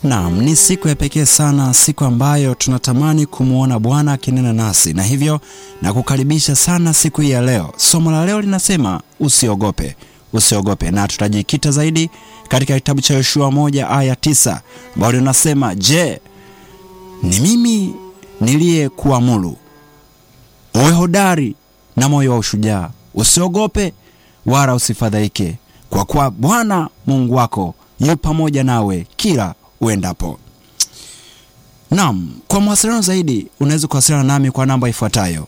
Naam, ni siku ya pekee sana, siku ambayo tunatamani kumwona Bwana akinena nasi, na hivyo na kukaribisha sana siku hii ya leo. Somo la leo linasema usiogope, usiogope, na tutajikita zaidi katika kitabu cha Yoshua moja aya tisa ambayo linasema, je, ni mimi niliyekuamuru uwe hodari na moyo wa ushujaa, usiogope wala usifadhaike, kwa kuwa Bwana Mungu wako yu pamoja nawe kila uendapo. Naam, kwa mawasiliano zaidi unaweza kuwasiliana nami kwa namba ifuatayo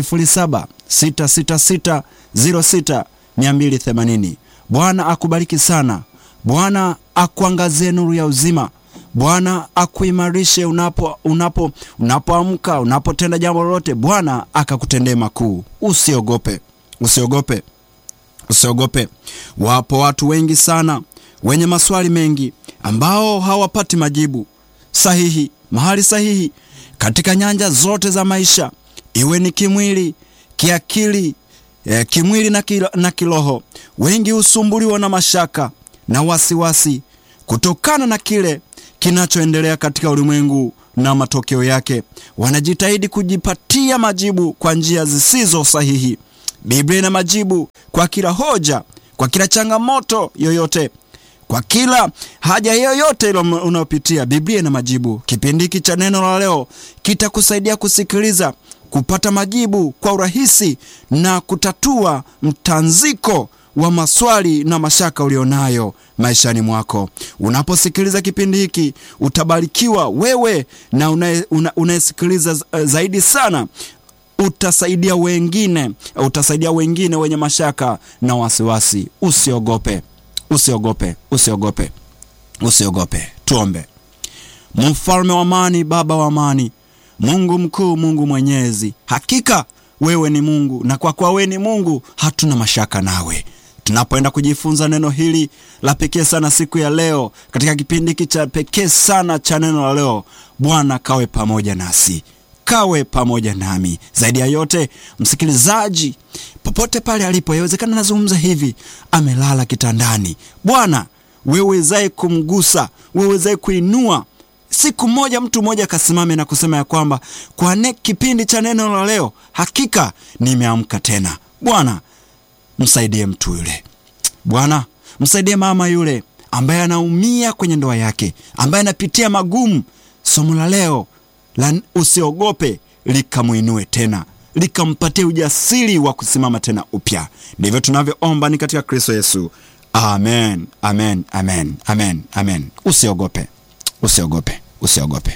0766606280. Bwana akubariki sana. Bwana akuangazie nuru ya uzima. Bwana akuimarishe unapo unapo unapoamka, unapotenda jambo lolote. Bwana akakutendee makuu. Usiogope, usiogope, usiogope. Wapo watu wengi sana wenye maswali mengi ambao hawapati majibu sahihi mahali sahihi katika nyanja zote za maisha, iwe ni kimwili, kiakili, eh, kimwili na, kilo, na kiroho. Wengi husumbuliwa na mashaka na wasiwasi kutokana na kile kinachoendelea katika ulimwengu na matokeo yake. Wanajitahidi kujipatia majibu kwa njia zisizo sahihi. Biblia ina majibu kwa kila hoja, kwa kila changamoto yoyote kwa kila haja yoyote ile unayopitia, Biblia ina majibu. Kipindi hiki cha neno la leo kitakusaidia kusikiliza, kupata majibu kwa urahisi na kutatua mtanziko wa maswali na mashaka ulionayo maishani mwako. Unaposikiliza kipindi hiki utabarikiwa wewe na unayesikiliza una, zaidi sana utasaidia wengine, utasaidia wengine wenye mashaka na wasiwasi. Usiogope. Usiogope, usiogope, usiogope. Tuombe. Mfalme wa amani, Baba wa amani, Mungu mkuu, Mungu mwenyezi, hakika wewe ni Mungu, na kwa kuwa wewe ni Mungu hatuna mashaka nawe. Tunapoenda kujifunza neno hili la pekee sana siku ya leo, katika kipindi hiki cha pekee sana cha neno la leo, Bwana kawe pamoja nasi kawe pamoja nami. Zaidi ya yote, msikilizaji popote pale alipo, yawezekana nazungumza hivi, amelala kitandani. Bwana wewezaye kumgusa, wewezaye kuinua siku moja, mtu mmoja akasimame na kusema ya kwamba kwa ne kipindi cha neno la leo, hakika nimeamka tena. Bwana msaidie mtu yule, Bwana msaidie mama yule ambaye anaumia kwenye ndoa yake, ambaye anapitia magumu. Somo la leo la usiogope likamwinue tena likampatia ujasiri wa kusimama tena upya. Ndivyo tunavyoomba ni katika Kristo Yesu, amen, amen, amen, amen, amen. Usiogope, usiogope, usiogope.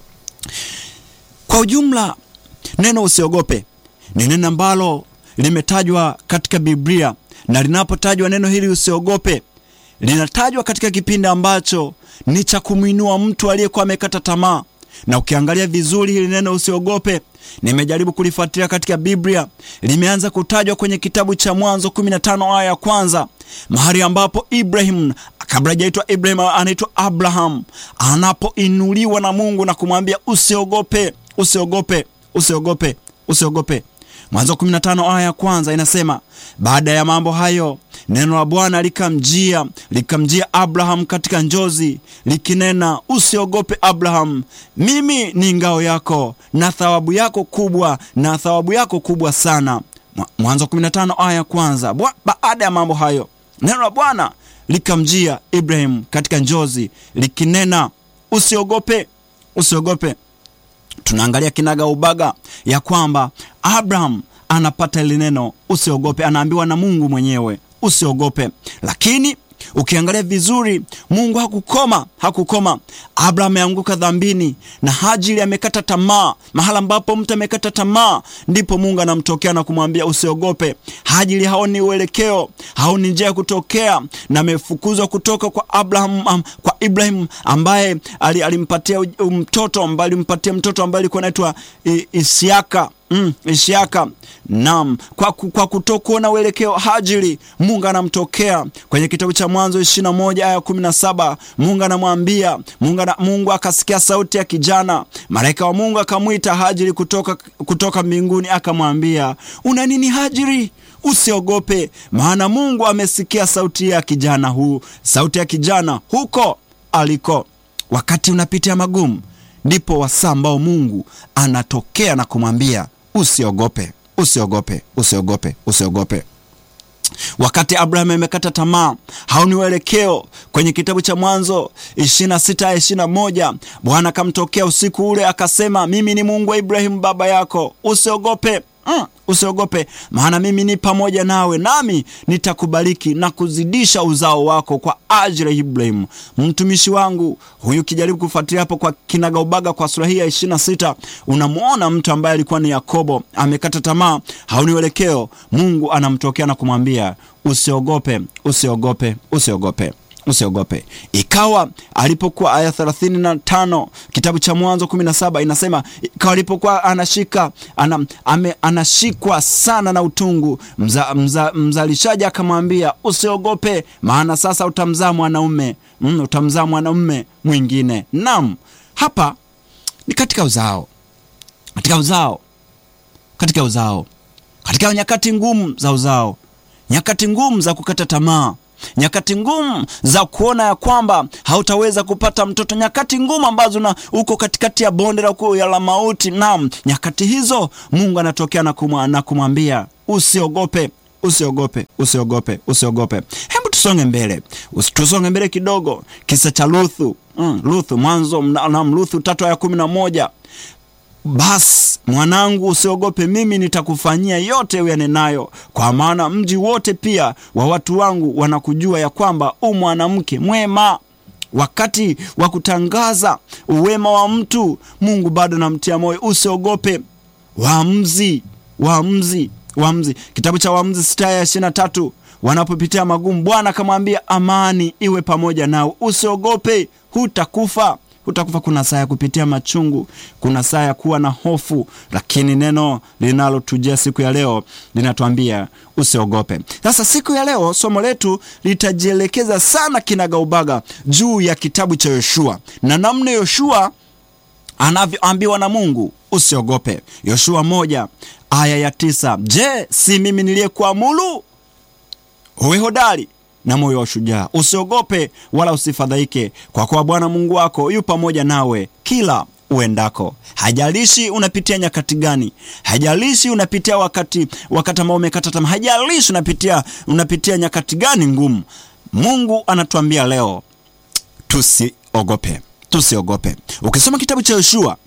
Kwa ujumla, neno usiogope ni neno ambalo limetajwa katika Biblia, na linapotajwa neno hili usiogope, linatajwa katika kipindi ambacho ni cha kumwinua mtu aliyekuwa amekata tamaa na ukiangalia vizuri hili neno usiogope, nimejaribu kulifuatilia katika Biblia, limeanza kutajwa kwenye kitabu cha Mwanzo 15 aya ya kwanza, mahali ambapo Ibrahim kabla hajaitwa Ibrahim anaitwa Abraham, anapoinuliwa na Mungu na kumwambia usiogope, usiogope, usiogope, usiogope. Mwanzo 15 aya ya kwanza inasema, baada ya mambo hayo neno la Bwana likamjia likamjia Abraham katika njozi likinena, usiogope Abraham, mimi ni ngao yako na thawabu yako kubwa, na thawabu yako kubwa sana. Mwanzo 15 aya ya kwanza. Baada ya mambo hayo neno la Bwana likamjia Ibrahim katika njozi likinena, usiogope, usiogope. Tunaangalia kinaga ubaga ya kwamba Abraham anapata ile neno usiogope, anaambiwa na Mungu mwenyewe usiogope. Lakini ukiangalia vizuri, Mungu hakukoma, hakukoma. Abraham ameanguka dhambini na Hajiri amekata tamaa. Mahala ambapo mtu amekata tamaa, ndipo Mungu anamtokea na kumwambia usiogope. Hajiri haoni uelekeo, haoni njia ya kutokea, na amefukuzwa kutoka kwa Abraham, um, kwa Ibrahim ambaye alimpatia mtoto ambaye alimpatia mtoto ambaye alikuwa anaitwa Isiaka. Mm, Ishiaka. Naam, kwa, kwa kutokuona uelekeo Hajiri, Mungu anamtokea kwenye kitabu cha Mwanzo 21 aya 17. Mungu anamwambia Mungu, Mungu akasikia sauti ya kijana, malaika wa Mungu akamwita Hajiri kutoka, kutoka mbinguni akamwambia, una nini Hajiri? Usiogope, maana Mungu amesikia sauti ya kijana huu, sauti ya kijana huko aliko wakati unapitia magumu, ndipo wasaa ambao Mungu anatokea na kumwambia usiogope, usiogope, usiogope, usiogope. Wakati Abrahamu amekata tamaa, haoni uelekeo, kwenye kitabu cha Mwanzo 26 21, Bwana akamtokea usiku ule akasema, mimi ni Mungu wa Ibrahimu baba yako, usiogope Mm, usiogope maana mimi ni pamoja nawe, nami nitakubariki na kuzidisha uzao wako kwa ajili ya Ibrahimu mtumishi wangu. Huyu kijaribu kufuatilia hapo kwa kinagaubaga kwa sura hii ya 26, unamwona mtu ambaye alikuwa ni Yakobo, amekata tamaa, haoni uelekeo. Mungu anamtokea na kumwambia usiogope, usiogope, usiogope usiogope. Ikawa alipokuwa aya 35 kitabu cha Mwanzo 17 inasema, ikawa alipokuwa anashika ana, ame, anashikwa sana na utungu, mza, mza, mzalishaji akamwambia usiogope, maana sasa utamzaa mwanaume mm, utamzaa mwanaume mwingine. Naam, hapa ni katika uzao, katika uzao, katika uzao, katika nyakati ngumu za uzao, nyakati ngumu za kukata tamaa nyakati ngumu za kuona ya kwamba hautaweza kupata mtoto, nyakati ngumu ambazo na uko katikati ya bonde la mauti. Naam, nyakati hizo Mungu anatokea na kumwambia usiogope, usiogope, usiogope, usiogope. Hebu tusonge mbele, tusonge mbele kidogo, kisa cha Ruthu. Mm, Ruthu, Mwanzo na Ruthu tatu aya kumi na moja. Basi mwanangu, usiogope, mimi nitakufanyia yote uyanenayo, kwa maana mji wote pia wa watu wangu wanakujua ya kwamba u mwanamke mwema. Wakati wa kutangaza uwema wa mtu, Mungu bado namtia moyo, usiogope. Waamuzi, Waamuzi, Waamuzi, kitabu cha Waamuzi sita ya ishirini na tatu wanapopitia magumu, Bwana akamwambia amani iwe pamoja nao, usiogope, hutakufa hutakufa. Kuna saa ya kupitia machungu, kuna saa ya kuwa na hofu, lakini neno linalotujia siku ya leo linatuambia usiogope. Sasa siku ya leo somo letu litajielekeza sana kinagaubaga juu ya kitabu cha Yoshua na namna Yoshua anavyoambiwa na Mungu usiogope. Yoshua moja aya ya tisa Je, si mimi niliyekuamuru uwe hodari na moyo wa ushujaa, usiogope wala usifadhaike, kwa kuwa Bwana Mungu wako yu pamoja nawe kila uendako. Hajalishi unapitia nyakati gani, hajalishi unapitia wakati wakati ambao umekata tamaa, hajalishi unapitia unapitia nyakati gani ngumu, Mungu anatuambia leo tusiogope, tusiogope. Ukisoma kitabu cha Yoshua,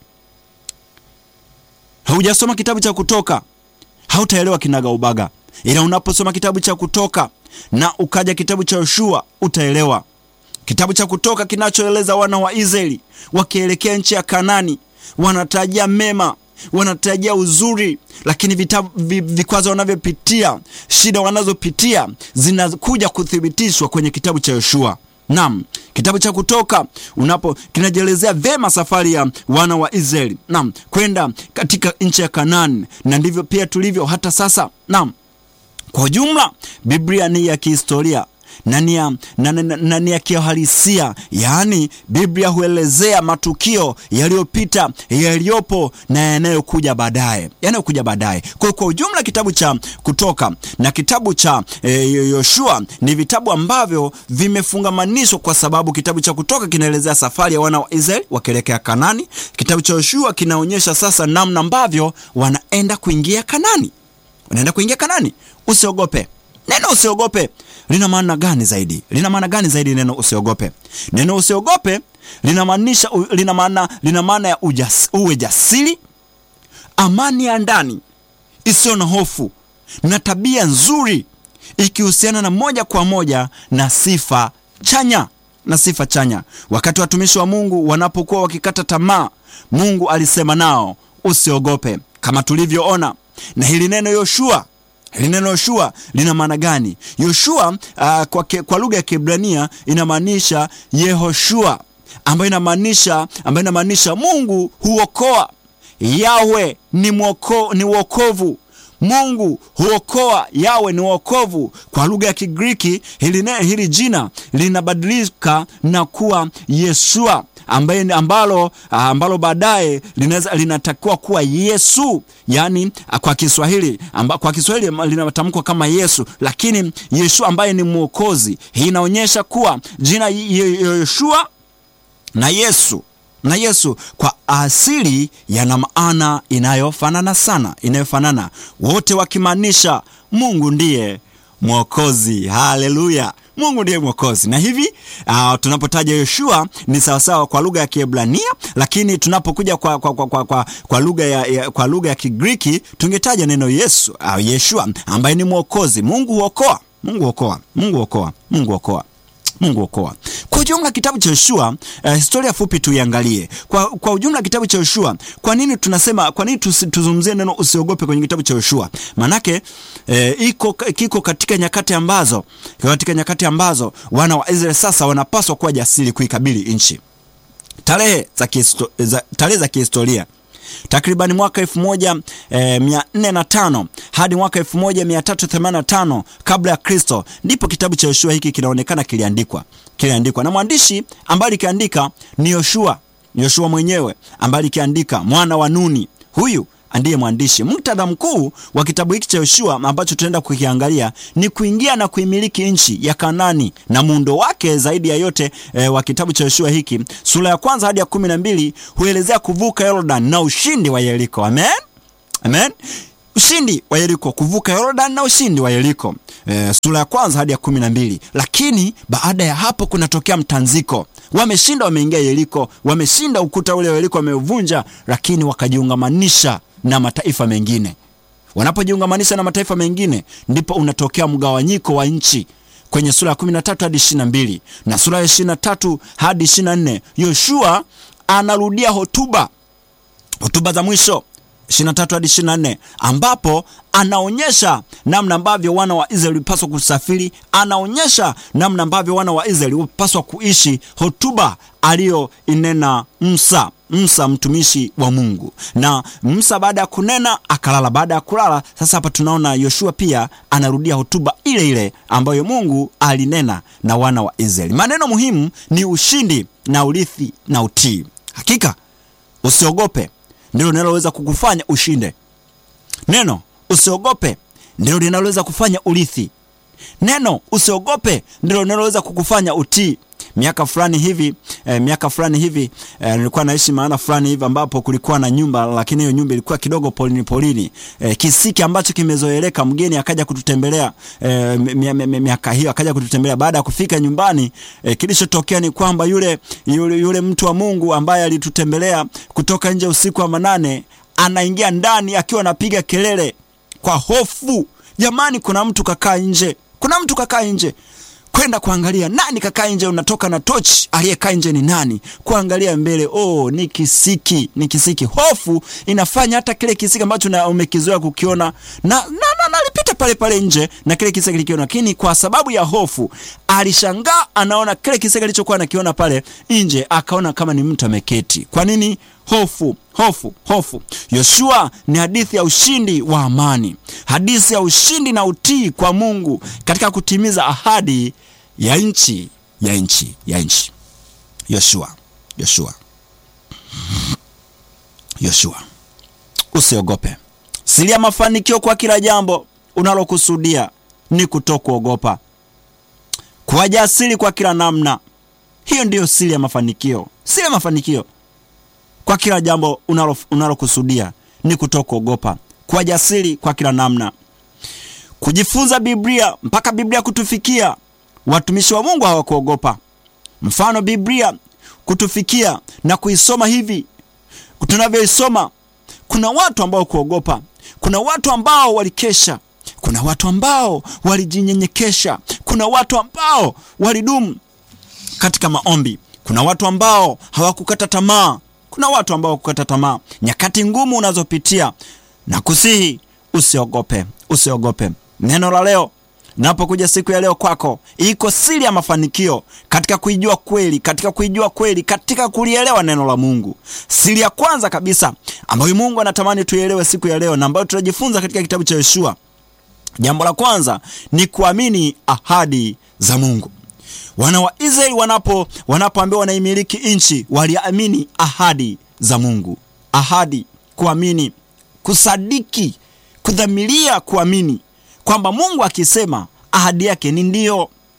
haujasoma kitabu cha Kutoka, hautaelewa kinaga ubaga, ila unaposoma kitabu cha Kutoka na ukaja kitabu cha Yoshua utaelewa. Kitabu cha Kutoka kinachoeleza wana wa Israeli wakielekea nchi ya Kanani, wanatarajia mema, wanatarajia uzuri, lakini vitabu vikwazo wanavyopitia, shida wanazopitia zinakuja kuthibitishwa kwenye kitabu cha Yoshua. Naam, kitabu cha Kutoka unapo kinajielezea vema safari ya wana wa Israeli, naam, kwenda katika nchi ya Kanani, na ndivyo pia tulivyo hata sasa. Naam, kwa ujumla Biblia ni ya kihistoria na ni ya, na, na, na, na ya kiuhalisia, yaani Biblia huelezea matukio yaliyopita, yaliyopo na yanayokuja baadaye, yanayokuja baadaye. Kwa kwa ujumla kitabu cha Kutoka na kitabu cha e, Yoshua ni vitabu ambavyo vimefungamanishwa, kwa sababu kitabu cha Kutoka kinaelezea safari ya wana wa Israeli wakielekea Kanani. Kitabu cha Yoshua kinaonyesha sasa namna ambavyo wanaenda kuingia Kanani, wanaenda kuingia Kanani. Usiogope. Neno usiogope lina maana gani zaidi? Lina maana gani zaidi neno usiogope? Neno usiogope linamaanisha lina maana lina maana ya ujas, uwe jasiri, amani ya ndani isiyo na hofu na tabia nzuri ikihusiana na moja kwa moja na sifa chanya na sifa chanya. Wakati watumishi wa Mungu wanapokuwa wakikata tamaa, Mungu alisema nao usiogope, kama tulivyoona na hili neno Yoshua hili neno Yoshua lina maana gani? Yoshua uh, kwa, kwa lugha ya Kiebrania inamaanisha Yehoshua, ambayo inamaanisha ambayo inamaanisha Mungu huokoa. Yawe ni mwoko, ni wokovu. Mungu huokoa. Yawe ni wokovu. Kwa lugha ya Kigiriki hili, hili jina linabadilika na kuwa Yeshua ambaye ambalo, ambalo baadaye linaweza linatakiwa kuwa Yesu, yaani kwa Kiswahili amba, kwa Kiswahili linatamkwa kama Yesu, lakini Yesu ambaye ni mwokozi. Hii inaonyesha kuwa jina Yeshua na Yesu na Yesu kwa asili yana maana inayofanana sana, inayofanana wote wakimaanisha Mungu ndiye Mwokozi. Haleluya! Mungu ndiye Mwokozi. Na hivi uh, tunapotaja Yoshua ni sawasawa kwa lugha ya Kiebrania, lakini tunapokuja kwa, kwa, kwa, kwa, kwa, kwa lugha ya, ya, kwa lugha ya Kigiriki tungetaja neno Yesu uh, Yeshua ambaye ni Mwokozi. Mungu huokoa, Mungu huokoa, Mungu huokoa, Mungu huokoa Mungu okoa. Kwa ujumla kitabu cha Yoshua uh, historia fupi tuiangalie. Kwa, kwa ujumla kitabu cha Yoshua, kwa nini tunasema, kwa nini tuzungumzie neno usiogope kwenye kitabu cha Yoshua? Manake eh, iko kiko katika nyakati ambazo katika nyakati ambazo wana wa Israeli sasa wanapaswa kuwa jasiri kuikabili nchi. Tarehe za kihisto, za, tarehe za kihistoria takribani mwaka 1405 hadi mwaka 1385 kabla ya Kristo ndipo kitabu cha Yoshua hiki kinaonekana kiliandikwa kiliandikwa na mwandishi ambaye alikiandika ni Yoshua Yoshua mwenyewe ambaye alikiandika mwana wa Nuni huyu ndiye mwandishi. Muktadha mkuu wa kitabu hiki cha Yoshua ambacho tunaenda kukiangalia ni kuingia na kuimiliki nchi ya Kanani na muundo wake zaidi ya yote e, wa kitabu cha Yoshua hiki sura ya kwanza hadi ya kumi na mbili huelezea kuvuka Yordan na ushindi wa Yeriko. Amen, amen. Ushindi wa Yeriko, kuvuka Yordan na ushindi wa Yeriko e, sura ya kwanza hadi ya kumi na mbili. Lakini baada ya hapo kunatokea mtanziko wameshinda, wameingia Yeriko, wameshinda ukuta ule wa Yeriko wameuvunja, lakini wakajiungamanisha na mataifa mengine. Wanapojiungamanisha na mataifa mengine, ndipo unatokea mgawanyiko wa nchi kwenye sura ya 13 hadi 22 na sura ya 23 hadi 24. Yoshua anarudia hotuba hotuba za mwisho 23 hadi 24 ambapo anaonyesha namna ambavyo wana wa Israeli walipaswa kusafiri, anaonyesha namna ambavyo wana wa Israeli walipaswa kuishi, hotuba aliyoinena Musa Musa mtumishi wa Mungu. Na Musa baada ya kunena akalala. Baada ya kulala, sasa hapa tunaona Yoshua pia anarudia hotuba ile ile ambayo Mungu alinena na wana wa Israeli. Maneno muhimu ni ushindi na urithi na utii. Hakika usiogope ndilo linaloweza kukufanya ushinde. Neno usiogope ndilo linaloweza kufanya urithi. Neno usiogope ndilo linaloweza kukufanya utii. Miaka fulani hivi eh, miaka fulani hivi eh, nilikuwa naishi maana fulani hivi ambapo kulikuwa na nyumba, lakini hiyo nyumba ilikuwa kidogo polini polini, eh, kisiki ambacho kimezoeleka. Mgeni akaja kututembelea eh, miaka hiyo akaja kututembelea. Baada ya kufika nyumbani eh, kilichotokea ni kwamba yule, yule, yule mtu wa Mungu ambaye alitutembelea kutoka nje usiku wa manane anaingia ndani akiwa anapiga kelele kwa hofu. Jamani, kuna mtu kakaa nje, kuna mtu kakaa nje kwenda kuangalia nani kakaa nje, unatoka na tochi, aliyekaa nje ni nani? Kuangalia mbele, oh, ni kisiki, ni kisiki. Hofu inafanya hata kile kisiki ambacho umekizoea kukiona na, na, na, na alipita pale pale nje na kile kisiki kilikiona, lakini kwa sababu ya hofu alishangaa, anaona kile kisiki alichokuwa anakiona pale nje, akaona kama ni mtu ameketi. Kwa nini? Hofu, hofu, hofu. Yoshua ni hadithi ya ushindi wa amani, hadithi ya ushindi na utii kwa Mungu katika kutimiza ahadi ya nchi ya nchi ya nchi. Yoshua, Yoshua, Yoshua, usiogope. Siri ya mafanikio kwa kila jambo unalokusudia ni kutokuogopa, kuwa jasiri kwa kila namna. Hiyo ndiyo siri ya mafanikio, siri ya mafanikio kwa kila jambo unalokusudia unalo ni kutokuogopa, kuwa jasiri kwa kila namna. Kujifunza Biblia mpaka Biblia kutufikia, watumishi wa Mungu hawakuogopa. Mfano, Biblia kutufikia na kuisoma hivi tunavyoisoma, kuna watu ambao kuogopa, kuna watu ambao walikesha, kuna watu ambao walijinyenyekesha, kuna watu ambao walidumu katika maombi, kuna watu ambao hawakukata tamaa kuna watu ambao kukata tamaa. Nyakati ngumu unazopitia na kusihi, usiogope, usiogope. Neno la leo napokuja siku ya leo kwako, iko siri ya mafanikio katika kuijua kweli, katika kuijua kweli, katika kulielewa neno la Mungu. Siri ya kwanza kabisa ambayo Mungu anatamani tuielewe siku ya leo na ambayo tutajifunza katika kitabu cha Yoshua, jambo la kwanza ni kuamini ahadi za Mungu. Wana wa Israeli wanapo wanapoambiwa wanaimiliki nchi waliamini ahadi za Mungu. Ahadi, kuamini, kusadiki, kudhamiria kuamini kwamba Mungu akisema ahadi yake ni ndio,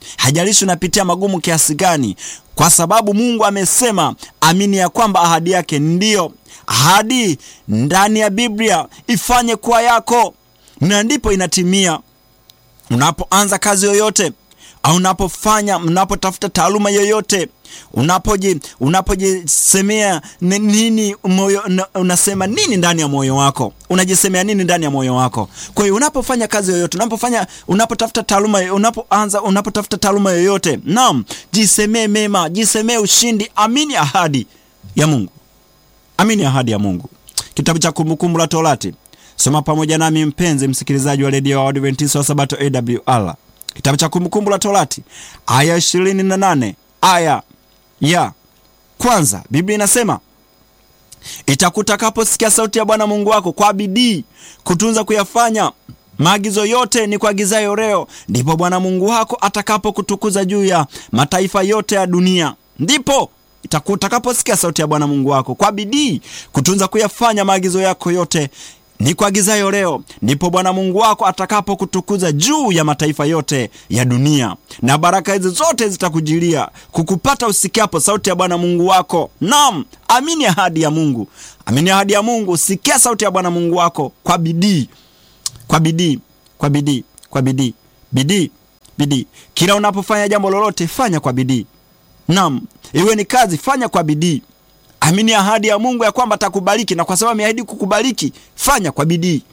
hajalishi unapitia magumu kiasi gani, kwa sababu Mungu amesema, amini ya kwamba ahadi yake ndiyo ahadi ndani ya Biblia ifanye kuwa yako, na ndipo inatimia. Unapoanza kazi yoyote au unapofanya unapotafuta taaluma yoyote unapoji unapojisemea nini moyo, unasema nini ndani ya moyo wako, unajisemea nini ndani ya moyo wako. Kwa hiyo unapofanya kazi yoyote, unapofanya unapotafuta taaluma, unapoanza unapotafuta taaluma yoyote, naam, jisemee mema, jisemee ushindi, amini ahadi ya Mungu, amini ahadi ya Mungu. Kitabu cha Kumbukumbu la Torati, soma pamoja nami mpenzi msikilizaji wa redio wa Adventista wa Sabato AWR Kitabu cha Kumbukumbu la Torati aya ishirini na nane aya ya kwanza, Biblia inasema itakutakaposikia sauti ya Bwana Mungu wako kwa bidii kutunza kuyafanya maagizo yote ni kuagizayo leo, ndipo Bwana Mungu wako atakapokutukuza juu ya mataifa yote ya dunia. Ndipo itakutakaposikia sauti ya Bwana Mungu wako kwa bidii kutunza kuyafanya maagizo yako yote ni kuagizayo leo, ndipo Bwana Mungu wako atakapokutukuza juu ya mataifa yote ya dunia, na baraka hizi zote zitakujilia kukupata usikiapo sauti ya Bwana Mungu wako. Naam, amini ahadi ya Mungu, amini ahadi ya Mungu. Sikia sauti ya Bwana Mungu wako kwa bidii, kwa bidii, kwa bidii, kwa bidii, bidii, bidii. Kila unapofanya jambo lolote, fanya kwa bidii. Naam, iwe ni kazi, fanya kwa bidii. Amini ahadi ya Mungu ya kwamba atakubariki, na kwa sababu ameahidi kukubariki, fanya kwa bidii.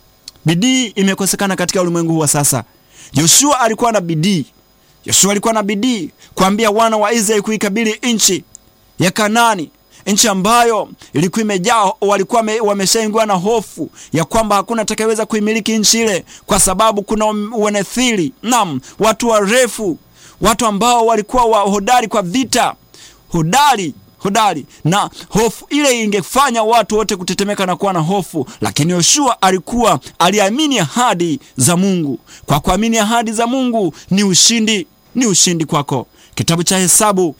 Bidii imekosekana katika ulimwengu huu wa sasa. Yoshua alikuwa na bidii. Yoshua alikuwa na bidii kuambia wana wa Israeli kuikabili nchi ya Kanaani, nchi ambayo ilikuwa imejaa, walikuwa wameshaingiwa na hofu ya kwamba hakuna atakayeweza kuimiliki nchi ile, kwa sababu kuna Wanethili, naam, watu warefu, watu ambao walikuwa wa hodari kwa vita, hodari hodari na hofu ile ingefanya watu wote kutetemeka na kuwa na hofu, lakini Yoshua alikuwa aliamini ahadi za Mungu. Kwa kuamini ahadi za Mungu ni ushindi, ni ushindi kwako. Kitabu cha Hesabu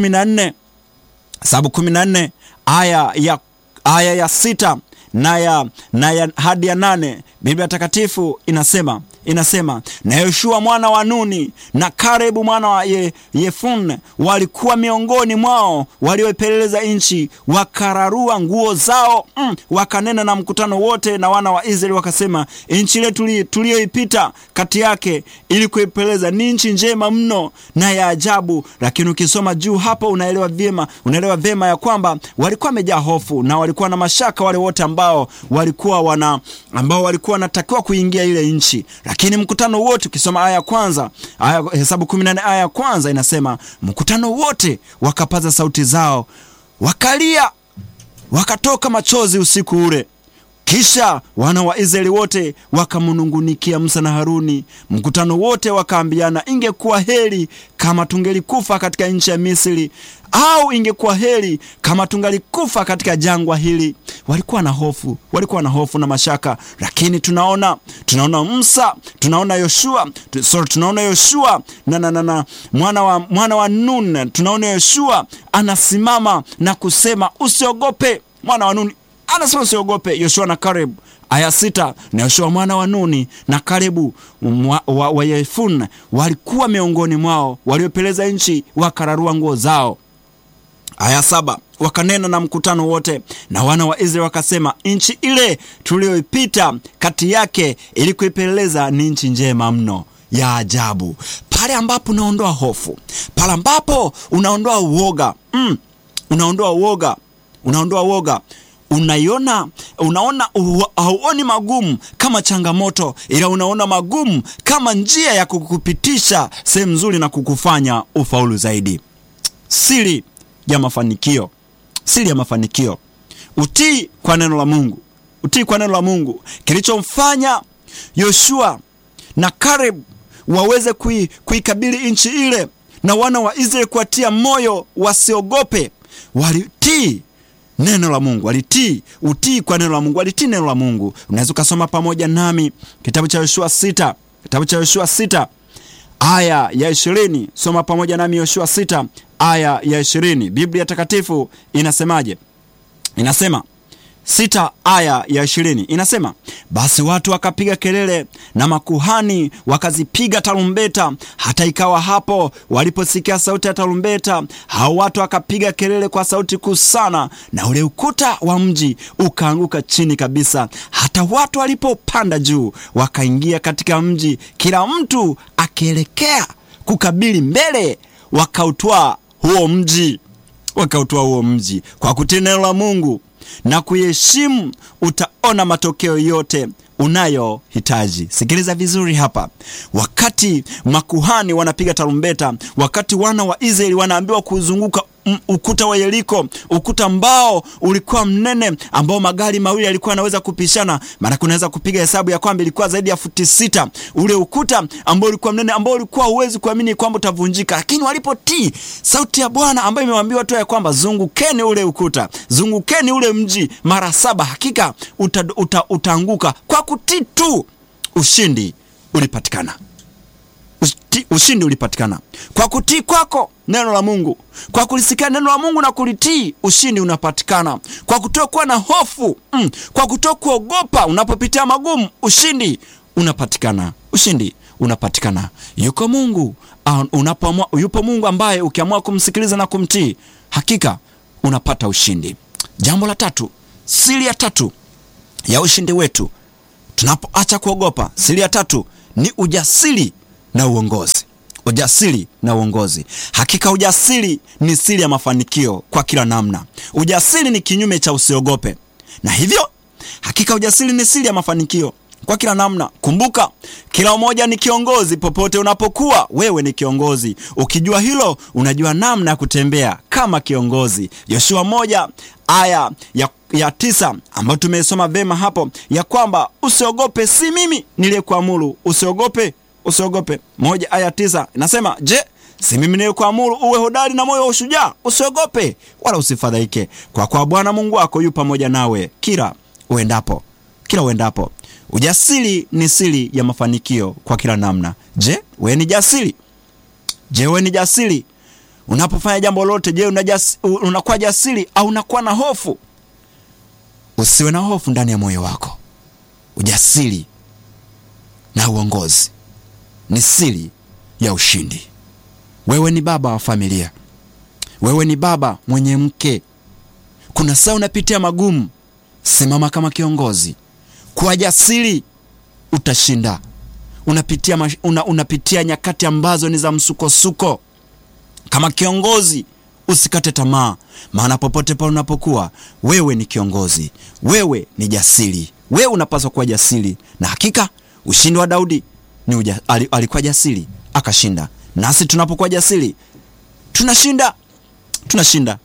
14 Hesabu 14 aya ya, aya ya sita na ya, na ya hadi ya nane Biblia Takatifu inasema inasema na Yoshua mwana wa Nuni na Karebu mwana wa ye, Yefune walikuwa miongoni mwao walioipeleleza nchi, wakararua nguo zao mm, wakanena na mkutano wote na wana wa Israeli wakasema, nchi ile tuliyoipita kati yake ili kuipeleleza ni nchi njema mno na ya ajabu. Lakini ukisoma juu hapo unaelewa vyema, unaelewa vyema ya kwamba walikuwa wamejaa hofu na walikuwa na mashaka wale wote ambao walikuwa wana ambao walikuwa wanatakiwa kuingia ile nchi lakini mkutano wote ukisoma aya ya kwanza aya, Hesabu 14 aya ya kwanza inasema mkutano wote wakapaza sauti zao wakalia, wakatoka machozi usiku ule. Kisha wana wa Israeli wote wakamnungunikia Musa na Haruni. Mkutano wote wakaambiana, ingekuwa heri kama tungelikufa katika nchi ya Misri, au ingekuwa heri kama tungalikufa katika jangwa hili. Walikuwa na hofu, walikuwa na hofu na mashaka, lakini tunaona tunaona Musa, tunaona Yoshua, sorry, tunaona Yoshua na, na, na, na mwana wa, mwana wa Nun, tunaona Yoshua anasimama na kusema usiogope. Mwana wa Nuni anasema usiogope. Yoshua na Kalebu, aya sita. Na Yoshua mwana wa Nuni na Kalebu wa, wa, wa Yefune walikuwa miongoni mwao waliopeleza nchi, wakararua nguo zao. Aya saba. Wakanena na mkutano wote na wana wa Israeli wakasema, nchi ile tuliyoipita kati yake ili kuipeleleza ni nchi njema mno ya ajabu. Pale ambapo unaondoa hofu, pale ambapo unaondoa uoga mm, unaondoa uoga, unaondoa uoga unaiona unaona, hauoni magumu kama changamoto, ila unaona magumu kama njia ya kukupitisha sehemu nzuri na kukufanya ufaulu zaidi. Siri ya mafanikio, siri ya mafanikio, utii kwa neno la Mungu, utii kwa neno la Mungu. Kilichomfanya Yoshua na Kaleb waweze kui, kuikabili nchi ile na wana wa Israeli kuwatia moyo wasiogope, walitii neno la Mungu, walitii. Utii kwa neno la Mungu, walitii neno la Mungu. Unaweza ukasoma pamoja nami kitabu cha Yoshua sita, kitabu cha Yoshua sita aya ya ishirini. Soma pamoja nami Yoshua sita aya ya ishirini. Biblia Takatifu inasemaje? Inasema sita aya ya ishirini inasema, basi watu wakapiga kelele na makuhani wakazipiga tarumbeta. Hata ikawa hapo waliposikia sauti ya tarumbeta, hao watu wakapiga kelele kwa sauti kuu sana, na ule ukuta wa mji ukaanguka chini kabisa. Hata watu walipopanda juu, wakaingia katika mji, kila mtu akielekea kukabili mbele, wakautwaa huo mji, wakautwaa huo mji kwa kutii neno la Mungu na kuheshimu, utaona matokeo yote unayohitaji. Sikiliza vizuri hapa. Wakati makuhani wanapiga tarumbeta, wakati wana wa Israeli wanaambiwa kuzunguka ukuta wa Yeriko, ukuta ambao ulikuwa mnene, ambao magari mawili yalikuwa yanaweza kupishana. Maana kunaweza kupiga hesabu ya kwamba ilikuwa zaidi ya futi sita, ule ukuta ambao ulikuwa mnene, ambao ulikuwa huwezi kuamini kwamba utavunjika. Lakini walipotii sauti ya Bwana ambayo imewaambiwa tu ya kwamba zungukeni ule ukuta, zungukeni ule mji mara saba, hakika uta, uta, utaanguka. Kwa kutii tu, ushindi ulipatikana. Ushindi ulipatikana kwa kutii kwako neno la Mungu, kwa kulisikia neno la Mungu na kulitii, ushindi unapatikana kwa kutokuwa na hofu mm, kwa kutokuogopa unapopitia magumu, ushindi unapatikana, ushindi unapatikana. Yuko Mungu uh, unapoamua, yupo Mungu ambaye ukiamua kumsikiliza na kumtii, hakika unapata ushindi. Jambo la tatu, siri ya tatu ya ushindi wetu tunapoacha kuogopa, siri ya tatu ni ujasiri na uongozi. Ujasiri na uongozi. Hakika ujasiri ni siri ya mafanikio kwa kila namna. Ujasiri ni kinyume cha usiogope, na hivyo hakika ujasiri ni siri ya mafanikio kwa kila namna. Kumbuka, kila mmoja ni kiongozi. Popote unapokuwa, wewe ni kiongozi. Ukijua hilo, unajua namna ya kutembea kama kiongozi. Yoshua moja aya ya ya tisa ambayo tumeisoma vema hapo, ya kwamba usiogope, si mimi niliyekuamuru usiogope usiogope. Moja aya tisa inasema, je, si mimi niliyekuamuru uwe hodari na moyo wa ushujaa? Usiogope wala usifadhaike, kwa kuwa Bwana Mungu wako yu pamoja nawe kila uendapo, kila uendapo. Ujasiri ni siri ya mafanikio kwa kila namna. Je, wewe ni jasiri? Je, wewe ni jasiri unapofanya jambo lote? Je, unakuwa jasiri au unakuwa na hofu? Usiwe na hofu ndani ya moyo wako. Ujasiri na uongozi ni siri ya ushindi. Wewe ni baba wa familia, wewe ni baba mwenye mke. Kuna saa unapitia magumu, simama kama kiongozi, kwa jasiri, utashinda. Unapitia, una, unapitia nyakati ambazo ni za msukosuko. Kama kiongozi, usikate tamaa, maana popote pale unapokuwa, wewe ni kiongozi, wewe ni jasiri, wewe unapaswa kuwa jasiri, na hakika ushindi wa Daudi ni uja, alikuwa jasiri akashinda. Nasi tunapokuwa jasiri tunashinda, tunashinda.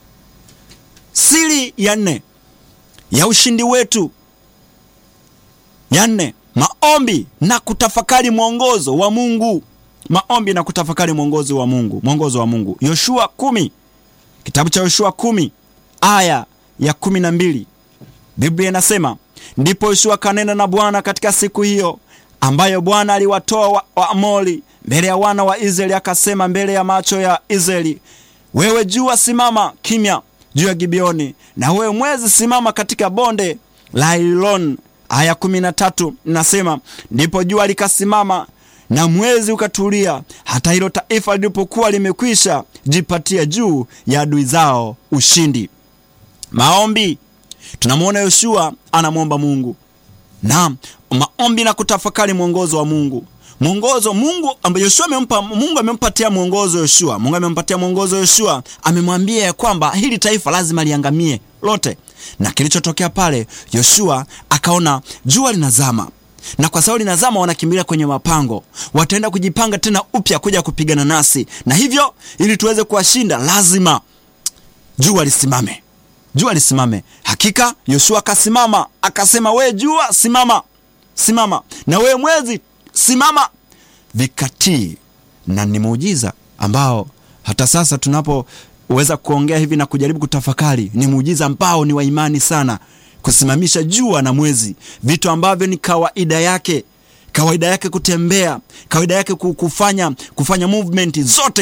Siri ya nne ya ushindi wetu, ya nne, maombi na kutafakari mwongozo wa Mungu. Maombi na kutafakari mwongozo wa Mungu, mwongozo wa Mungu. Yoshua kumi, kitabu cha Yoshua kumi aya ya kumi na mbili Biblia inasema ndipo Yoshua kanena na Bwana katika siku hiyo ambayo Bwana aliwatoa Waamori wa mbele ya wana wa Israeli, akasema mbele ya macho ya Israeli, wewe jua simama kimya juu ya Gibeoni, na wewe mwezi simama katika bonde la Ailon. Aya kumi na tatu nasema ndipo jua likasimama na mwezi ukatulia, hata hilo taifa lilipokuwa limekwisha jipatia juu ya adui zao ushindi. Maombi, tunamwona Yoshua anamwomba Mungu na maombi na kutafakari mwongozo wa Mungu. Mwongozo Mungu ambaye Yoshua amempa, Mungu amempatia mwongozo Yoshua. Mungu amempatia mwongozo Yoshua, amemwambia ya kwamba hili taifa lazima liangamie lote. Na kilichotokea pale, Yoshua akaona jua linazama, na kwa sababu linazama, wanakimbilia kwenye mapango, wataenda kujipanga tena upya kuja kupigana nasi, na hivyo ili tuweze kuwashinda lazima jua lisimame jua lisimame. Hakika Yoshua akasimama akasema, we jua simama, simama, na we mwezi simama, vikatii. Na ni muujiza ambao hata sasa tunapoweza kuongea hivi na kujaribu kutafakari, ni muujiza ambao ni wa imani sana, kusimamisha jua na mwezi, vitu ambavyo ni kawaida yake, kawaida yake kutembea, kawaida yake kufanya, kufanya movement zote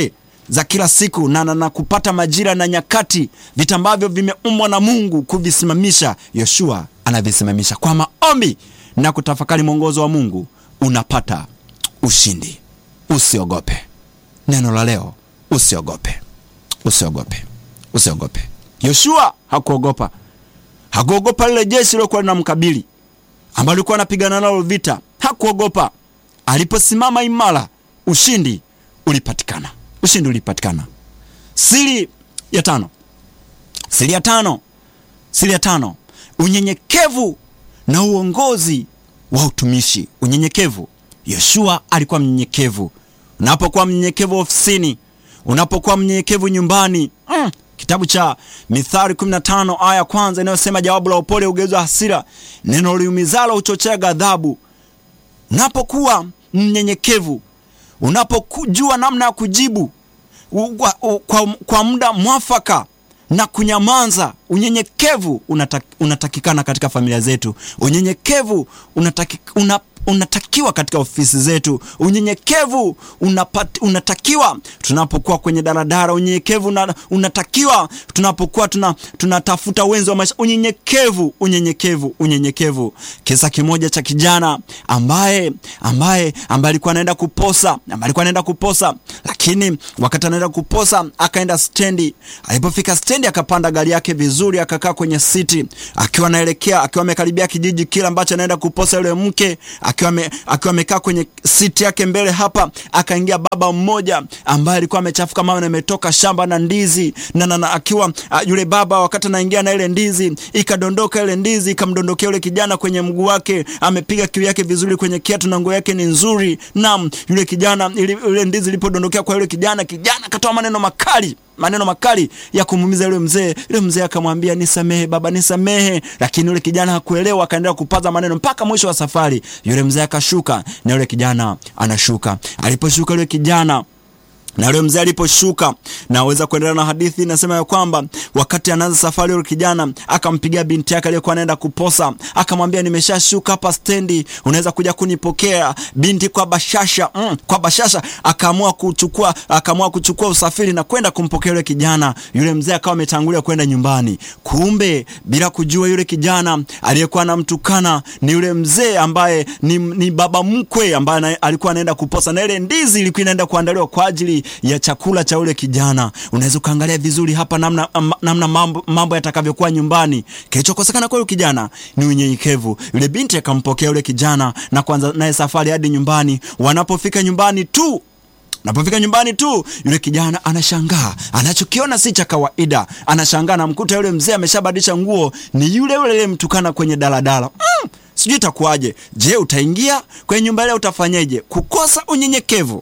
za kila siku na, na, na kupata majira na nyakati, vita ambavyo vimeumbwa na Mungu kuvisimamisha, Yoshua anavisimamisha kwa maombi na kutafakari mwongozo wa Mungu, unapata ushindi. Usiogope. Neno la leo, usiogope, usiogope, usiogope. Yoshua hakuogopa, hakuogopa lile jeshi lilokuwa linamkabili ambalo lilikuwa anapigana nalo vita. Hakuogopa. Aliposimama imara, ushindi ulipatikana, ushindi ulipatikana. Siri ya tano, siri ya tano, siri ya tano, unyenyekevu na uongozi wa utumishi. Unyenyekevu. Yoshua alikuwa mnyenyekevu. Unapokuwa mnyenyekevu ofisini, unapokuwa mnyenyekevu nyumbani mm. Kitabu cha Mithali 15 aya ya kwanza inayosema jawabu la upole hugeuza hasira, neno liumizalo huchochea ghadhabu. Unapokuwa mnyenyekevu, unapojua namna ya kujibu kwa, kwa, kwa muda mwafaka na kunyamaza. Unyenyekevu unatak, unatakikana katika familia zetu. Unyenyekevu unataki, una, unatakiwa katika ofisi zetu. Unyenyekevu unapat, unatakiwa tunapokuwa kwenye daladala. Unyenyekevu una, unatakiwa tunapokuwa tuna, tunatafuta wenzi wa maisha. Unyenyekevu, unyenyekevu, unyenyekevu. Kisa kimoja cha kijana ambaye ambaye ambaye alikuwa anaenda kuposa, ambaye alikuwa anaenda kuposa, lakini wakati anaenda kuposa akaenda stendi. Alipofika stendi, akapanda gari yake vizuri, akakaa kwenye siti, akiwa anaelekea, akiwa amekaribia kijiji kile ambacho anaenda kuposa yule mke akiwa amekaa kwenye siti yake mbele hapa, akaingia baba mmoja ambaye alikuwa amechafuka mawe na ametoka shamba na ndizi na, na, na akiwa a, yule baba wakati anaingia na ile ndizi ikadondoka, ile ndizi ikamdondokea yule kijana kwenye mguu wake, amepiga kiu yake vizuri kwenye kiatu na nguo yake ni nzuri. Naam, yule kijana ile, ile ndizi ilipodondokea kwa yule kijana, kijana akatoa maneno makali maneno makali ya kumuumiza yule mzee. Yule mzee akamwambia nisamehe baba, nisamehe, lakini yule kijana hakuelewa, akaendelea kupaza maneno mpaka mwisho wa safari. Yule mzee akashuka na yule kijana anashuka. Aliposhuka yule kijana na yule mzee aliposhuka, naweza kuendelea na hadithi. Nasema ya kwamba wakati anaanza safari, yule kijana akampigia binti yake aliyokuwa anaenda kuposa, akamwambia nimeshashuka hapa stendi, unaweza kuja kunipokea. Binti kwa bashasha mm, kwa bashasha akaamua kuchukua akaamua kuchukua usafiri na kwenda kumpokea yule kijana. Yule mzee akawa ametangulia kwenda nyumbani, kumbe bila kujua yule kijana aliyekuwa anamtukana ni yule mzee ambaye ni, ni baba mkwe ambaye alikuwa anaenda kuposa, na ile ndizi ilikuwa inaenda kuandaliwa kwa ajili ya chakula cha ule kijana. Unaweza ukaangalia vizuri hapa namna, namna mambo, mambo yatakavyokuwa nyumbani. Kilichokosekana kwa yule kijana ni unyenyekevu. Yule binti akampokea yule kijana na kuanza naye safari hadi nyumbani. Wanapofika nyumbani tu Napofika nyumbani tu yule kijana anashangaa, anachokiona si cha kawaida. Anashangaa namkuta yule mzee ameshabadilisha nguo, ni yule yule aliyemtukana kwenye daladala. Mm, sijui itakuwaje. Je, utaingia kwenye nyumba ile? Utafanyeje? Kukosa unyenyekevu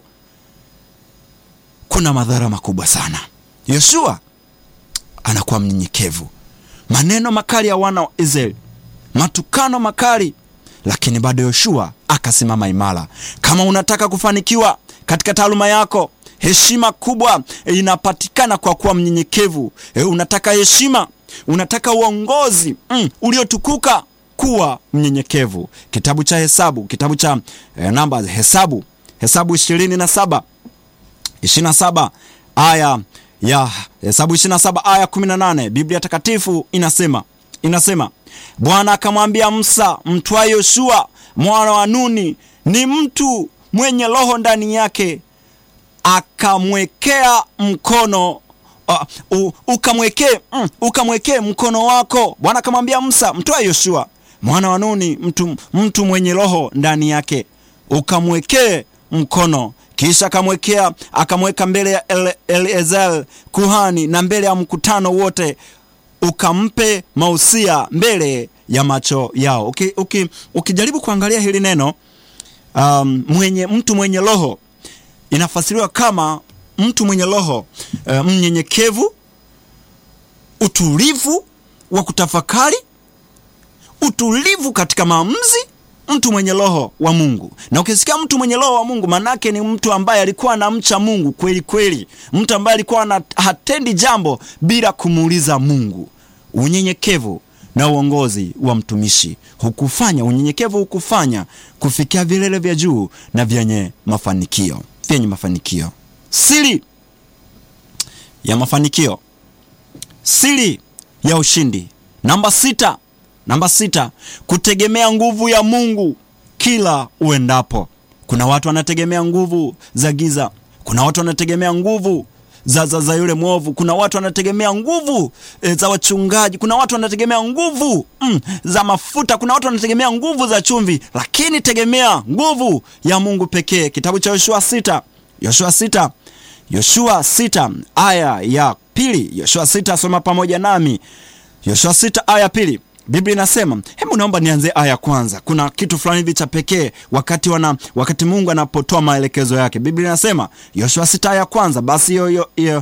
kuna madhara makubwa sana. Yoshua anakuwa mnyenyekevu, maneno makali ya wana wa Israeli, matukano makali, lakini bado Yoshua akasimama imara. Kama unataka kufanikiwa katika taaluma yako, heshima kubwa inapatikana kwa kuwa mnyenyekevu. E, unataka heshima, unataka uongozi mm, uliotukuka, kuwa mnyenyekevu. Kitabu cha Hesabu, kitabu cha eh, namba Hesabu, Hesabu ishirini na saba 27 aya ya Hesabu 27 aya 18, Biblia Takatifu inasema inasema, Bwana akamwambia Musa, mtwaye Yoshua mwana wa Nuni ni mtu mwenye roho ndani yake, akamwekea mkono uh, uh, ukamwekee mm, ukamwekee mkono wako. Bwana akamwambia Musa, mtwaye Yoshua mwana wa Nuni mtu, mtu mwenye roho ndani yake, ukamwekee mkono kisha akamwekea akamweka mbele ya Eleazar kuhani na mbele ya mkutano wote, ukampe mausia mbele ya macho yao. Uki, uki, ukijaribu kuangalia hili neno um, mwenye mtu mwenye roho inafasiriwa kama mtu mwenye roho uh, mnyenyekevu, utulivu wa kutafakari, utulivu katika maamuzi mtu mwenye roho wa Mungu. Na ukisikia mtu mwenye roho wa Mungu, manake ni mtu ambaye alikuwa anamcha Mungu kweli kweli, mtu ambaye alikuwa hatendi jambo bila kumuuliza Mungu. Unyenyekevu na uongozi wa mtumishi hukufanya, unyenyekevu hukufanya kufikia vilele vya juu na vyenye mafanikio, vyenye mafanikio. Siri ya mafanikio, siri ya ushindi. Namba sita, namba sita, kutegemea nguvu ya Mungu kila uendapo. Kuna watu wanategemea nguvu za giza, kuna watu wanategemea nguvu za, za, za yule mwovu. Kuna watu wanategemea nguvu e, za wachungaji. Kuna watu wanategemea nguvu mm, za mafuta. Kuna watu wanategemea nguvu za chumvi, lakini tegemea nguvu ya Mungu pekee. Kitabu cha Yoshua sita, Yoshua sita, Yoshua sita aya ya pili. Yoshua sita, soma pamoja nami. Yoshua sita aya ya pili. Biblia inasema, hebu naomba nianze aya ya kwanza. Kuna kitu fulani hivi cha pekee wakati wana, wakati Mungu anapotoa maelekezo yake. Biblia inasema Yoshua sita aya ya kwanza, basi yo, yo, yo,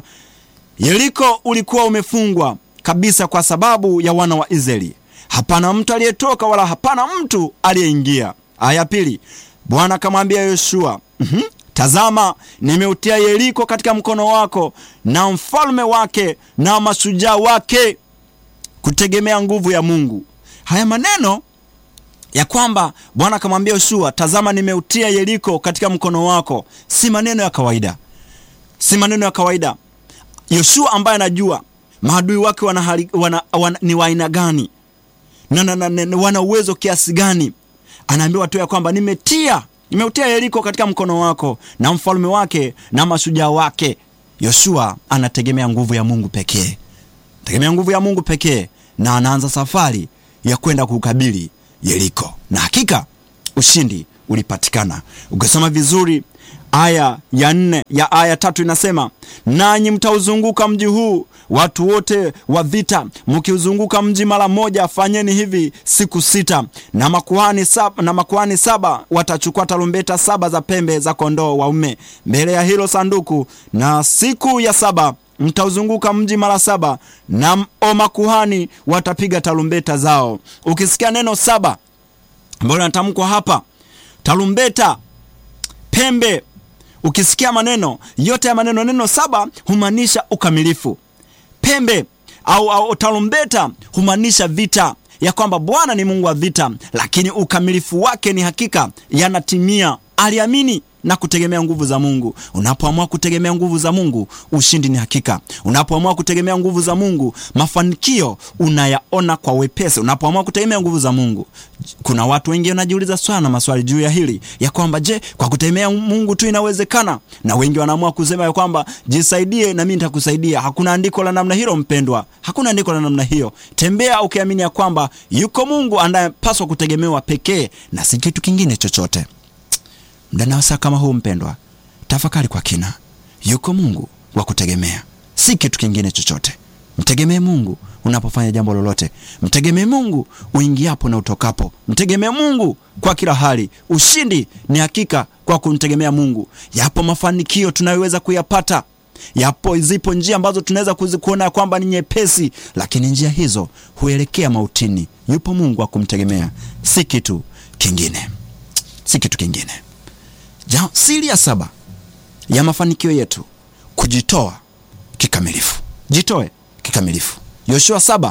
Yeriko ulikuwa umefungwa kabisa kwa sababu ya wana wa Israeli, hapana mtu aliyetoka wala hapana mtu aliyeingia. Aya ya pili, Bwana akamwambia Yoshua, mm-hmm, tazama nimeutia Yeriko katika mkono wako na mfalme wake na mashujaa wake kutegemea nguvu ya Mungu. Haya maneno ya kwamba Bwana akamwambia Yoshua, tazama nimeutia Yeriko katika mkono wako, si maneno ya kawaida, si maneno ya kawaida. Yoshua ambaye anajua maadui wake wana, hali, wana, wana, ni wa aina gani na, na, na, na, wana uwezo kiasi gani, anaambiwa tu ya kwamba nimetia nimeutia Yeriko katika mkono wako na mfalme wake na mashujaa wake. Yoshua anategemea nguvu ya Mungu pekee, tegemea nguvu ya Mungu pekee na anaanza safari ya kwenda kukabili Yeriko, na hakika ushindi ulipatikana. Ukisoma vizuri aya ya nne ya aya tatu inasema, nanyi mtauzunguka mji huu, watu wote wa vita, mkiuzunguka mji mara moja, fanyeni hivi siku sita. Na makuhani saba, na makuhani saba watachukua tarumbeta saba za pembe za kondoo waume mbele ya hilo sanduku, na siku ya saba mtauzunguka mji mara saba, na makuhani watapiga tarumbeta zao. Ukisikia neno saba ambalo linatamkwa hapa, tarumbeta, pembe, ukisikia maneno yote ya maneno, neno saba humaanisha ukamilifu. Pembe au, au tarumbeta humaanisha vita, ya kwamba Bwana ni Mungu wa vita, lakini ukamilifu wake ni hakika yanatimia. Aliamini na kutegemea nguvu za Mungu. Unapoamua kutegemea nguvu za Mungu, ushindi ni hakika. Unapoamua kutegemea nguvu za Mungu, mafanikio unayaona kwa wepesi. Unapoamua kutegemea nguvu za Mungu, kuna watu wengi wanajiuliza sana maswali juu ya hili ya kwamba je, kwa kutegemea Mungu tu inawezekana? Na wengi wanaamua kusema ya kwamba jisaidie na mimi nitakusaidia. Hakuna andiko la namna hilo mpendwa, hakuna andiko la namna hiyo. Tembea ukiamini ya kwamba yuko Mungu anayepaswa kutegemewa pekee na si kitu kingine chochote. Muda na wasaa kama huu mpendwa, tafakari kwa kina. Yuko Mungu wa kutegemea, si kitu kingine chochote. Mtegemee Mungu unapofanya jambo lolote, mtegemee Mungu uingiapo na utokapo, mtegemee Mungu kwa kila hali. Ushindi ni hakika kwa kumtegemea Mungu. Yapo mafanikio tunayoweza kuyapata, yapo zipo njia ambazo tunaweza kuzikuona kwamba ni nyepesi, lakini njia hizo huelekea mautini. Yupo Mungu wa kumtegemea, si kitu kingine, si kitu kingine. Ja, siri ya saba ya mafanikio yetu kujitoa kikamilifu. Jitoe kikamilifu. Yoshua saba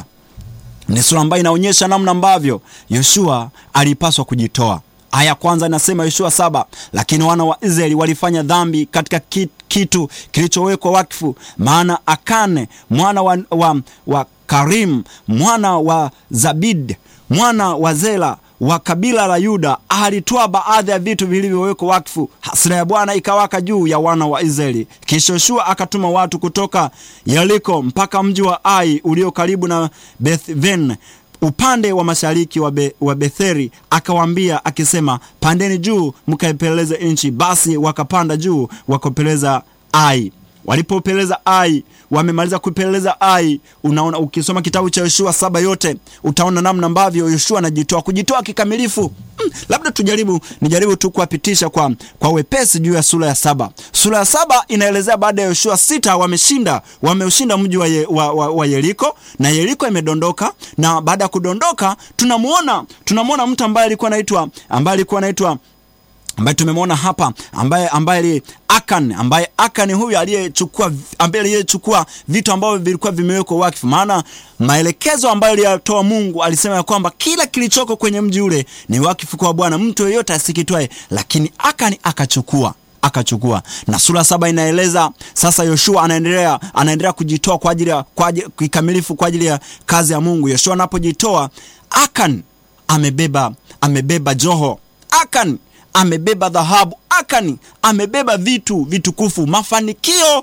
ni sura ambayo inaonyesha namna ambavyo Yoshua alipaswa kujitoa. Aya kwanza inasema Yoshua saba, lakini wana wa Israeli walifanya dhambi katika kitu kilichowekwa wakfu, maana Akane mwana wa, wa, wa Karim mwana wa Zabid mwana wa Zela wa kabila la Yuda alitoa baadhi ya vitu vilivyowekwa wakfu. Hasira ya Bwana ikawaka juu ya wana wa Israeli. Kisha Yoshua akatuma watu kutoka Yeriko mpaka mji wa Ai ulio karibu na Bethven upande wa mashariki wa, Be, wa Betheri, akawaambia akisema, pandeni juu mkaipeleleze nchi. Basi wakapanda juu wakapeleza Ai. Walipopeleza Ai, wamemaliza kupeleleza Ai. Unaona, ukisoma kitabu cha Yoshua saba yote utaona namna ambavyo Yoshua anajitoa, kujitoa kikamilifu. Hmm, labda tujaribu nijaribu tu kuwapitisha kwa, kwa wepesi juu ya sura ya saba. Sura ya saba inaelezea baada ya Yoshua sita wameshinda wameushinda mji wa, ye, wa, wa, wa Yeriko na Yeriko imedondoka, na baada ya kudondoka tunamuona tunamuona mtu ambaye alikuwa anaitwa ambaye alikuwa anaitwa ambaye tumemwona hapa ambaye ambaye Akan ambaye Akan huyu aliyechukua ambaye aliyechukua vitu ambavyo vilikuwa vimewekwa wakfu. Maana maelekezo ambayo aliyatoa Mungu alisema ya kwamba kila kilichoko kwenye mji ule ni wakfu kwa Bwana, mtu yeyote asikitwae, lakini Akan akachukua akachukua. Na sura saba inaeleza sasa Yoshua anaendelea anaendelea kujitoa kwa ajili ya kwa ajili kikamilifu kwa ajili ya kazi ya Mungu. Yoshua anapojitoa, Akan amebeba amebeba joho, Akan amebeba dhahabu, Akan amebeba vitu vitukufu, mafanikio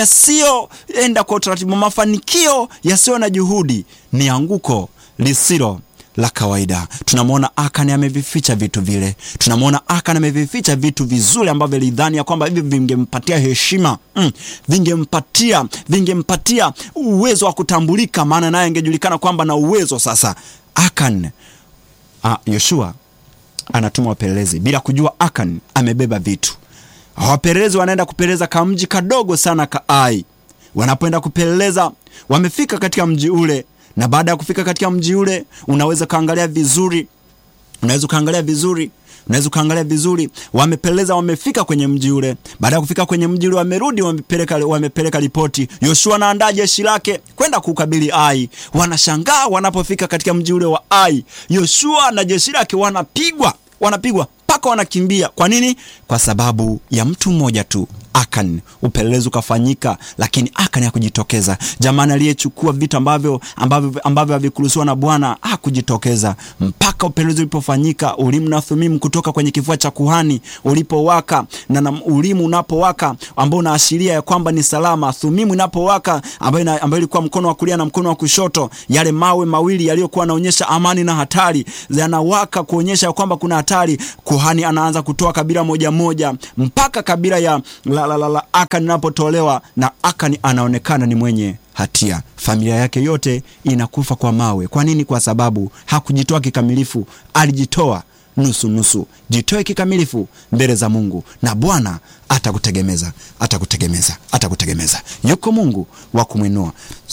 yasiyoenda kwa utaratibu, mafanikio yasiyo na juhudi. Ni anguko lisilo la kawaida. Tunamwona Akan amevificha vitu vile, tunamwona Akan amevificha vitu vizuri ambavyo alidhani ya kwamba hivi vingempatia heshima mm, vingempatia vingempatia uwezo wa kutambulika, maana naye angejulikana kwamba na uwezo. Sasa Akan ah, Yoshua anatuma wapelelezi bila kujua Akan amebeba vitu. Wapelelezi wanaenda kupeleleza kamji kadogo sana ka Ai. Wanapoenda kupeleleza, wamefika katika mji ule na baada ya kufika katika mji ule unaweza ukaangalia vizuri, unaweza ukaangalia vizuri, unaweza ukaangalia vizuri. Wamepeleza, wamefika kwenye mji ule. Baada ya kufika kwenye mji ule, wamerudi, wamepeleka wamepeleka ripoti. Yoshua anaandaa jeshi lake kwenda kukabili Ai. Wanashangaa wanapofika katika mji ule wa Ai, Yoshua na jeshi lake wanapigwa, wanapigwa mpaka wanakimbia. Kwa nini? Kwa sababu ya mtu mmoja tu Akan. Upelelezi ukafanyika, lakini Akan hakujitokeza. Jamani, aliyechukua vitu ambavyo ambavyo ambavyo havikuruhusiwa na Bwana hakujitokeza mpaka upelelezi ulipofanyika. Ulimu na Thumimu kutoka kwenye kifua cha kuhani ulipowaka, na, na ulimu unapowaka ambao unaashiria ya kwamba ni salama, Thumimu inapowaka ambayo ambayo ilikuwa mkono wa kulia na mkono wa kushoto, yale mawe mawili yaliyokuwa yanaonyesha amani na hatari yanawaka kuonyesha kwamba kuna hatari. Kuhani anaanza kutoa kabila moja moja mpaka kabila ya la, la, la, la Akani inapotolewa na Akani anaonekana ni mwenye hatia. Familia yake yote inakufa kwa mawe. Kwa nini? Kwa sababu hakujitoa kikamilifu, alijitoa nusu nusu. Jitoe kikamilifu mbele za Mungu na Bwana atakutegemeza, atakutegemeza, atakutegemeza. Yuko Mungu wa kumwinua,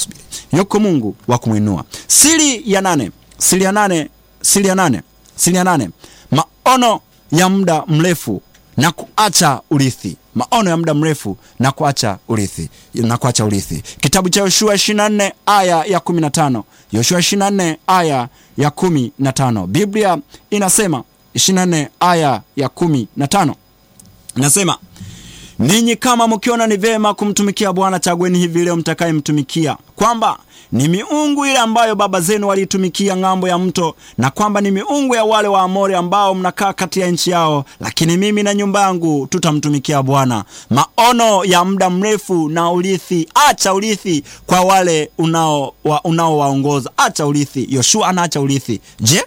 yuko Mungu wa kumwinua. Siri ya nane, siri ya nane, siri ya nane, siri ya nane, maono ya muda mrefu na kuacha urithi maono ya muda mrefu na kuacha urithi na kuacha urithi. Kitabu cha Yoshua 24 aya ya 15. Yoshua 24 aya ya 15. Biblia inasema 24 aya ya 15 inasema, ninyi kama mkiona ni vema kumtumikia Bwana, chagueni hivi leo mtakayemtumikia, kwamba ni miungu ile ambayo baba zenu waliitumikia ng'ambo ya mto, na kwamba ni miungu ya wale wa Amori ambao mnakaa kati ya nchi yao, lakini mimi na nyumba yangu tutamtumikia Bwana. Maono ya muda mrefu na urithi. Acha urithi kwa wale unaowaongoza, unao acha urithi. Yoshua anaacha urithi. Je,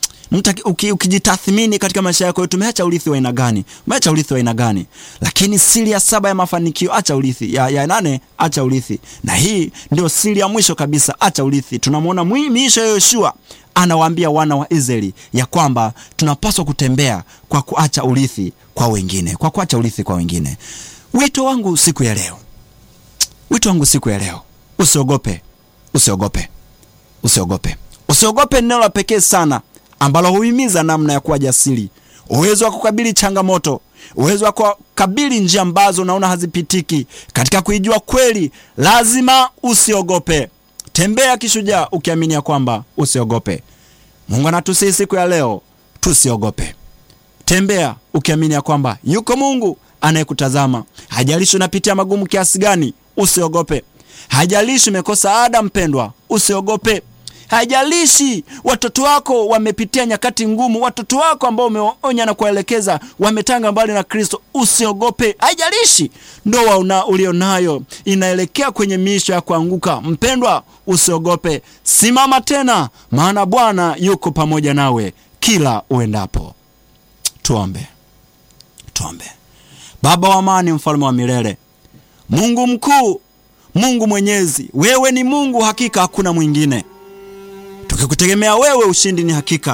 ukijitathmini katika maisha yako, tumeacha urithi wa aina gani? Umeacha urithi wa aina gani? Lakini siri ya saba ya mafanikio, acha urithi. Ya, ya nane, acha urithi, na hii ndio siri ya mwisho kabisa, acha urithi. Tunamwona miisho ya Yoshua anawaambia wana wa Israeli ya kwamba tunapaswa kutembea kwa kuacha urithi kwa wengine, kwa kuacha urithi kwa wengine. Wito wangu siku ya leo, wito wangu siku ya leo, usiogope, usiogope, usiogope, usiogope. Neno la pekee sana ambalo huhimiza namna ya kuwa jasiri, uwezo wa kukabili changamoto, uwezo wa kukabili njia ambazo unaona hazipitiki. Katika kuijua kweli, lazima usiogope. Tembea kishujaa, ukiamini ya kwamba usiogope. Mungu anatusihi siku ya leo tusiogope. Tembea ukiamini ya kwamba yuko Mungu anayekutazama. Hajalishi unapitia magumu kiasi gani, usiogope. Hajalishi umekosa ada, mpendwa, usiogope. Haijalishi watoto wako wamepitia nyakati ngumu, watoto wako ambao umeonya na kuwaelekeza wametanga mbali na Kristo, usiogope. Haijalishi ndoa una ulionayo inaelekea kwenye miisho ya kuanguka, mpendwa, usiogope. Simama tena, maana Bwana yuko pamoja nawe kila uendapo. Tuombe, tuombe. Baba wa amani, mfalme wa milele, Mungu mkuu, Mungu mwenyezi, wewe ni Mungu, hakika hakuna mwingine tukikutegemea wewe, ushindi ni hakika.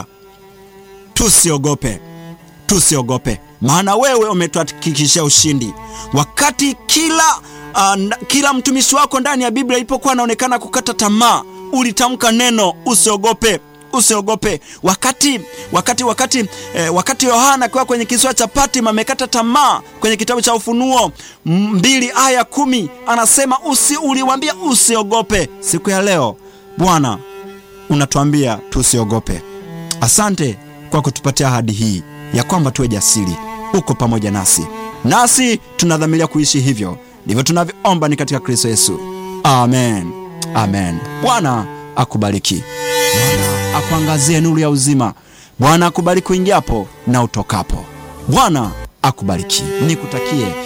Tusiogope, tusiogope, maana wewe umetuhakikishia ushindi. Wakati kila uh, kila mtumishi wako ndani ya Biblia ilipokuwa anaonekana kukata tamaa, ulitamka neno usiogope, usiogope. Wakati wakati wakati eh, wakati Yohana akiwa kwenye kisiwa cha Patmo amekata tamaa, kwenye kitabu cha Ufunuo mbili aya kumi anasema usi, uliwambia usiogope. Siku ya leo Bwana unatuambia tusiogope. Asante kwa kutupatia ahadi hii ya kwamba tuwe jasiri. Uko pamoja nasi, nasi tunadhamiria kuishi hivyo. Ndivyo tunavyoomba ni katika Kristo Yesu, amen, amen. Bwana akubariki, Bwana akuangazie nuru ya uzima, Bwana akubariki uingiapo na utokapo. Bwana akubariki, nikutakie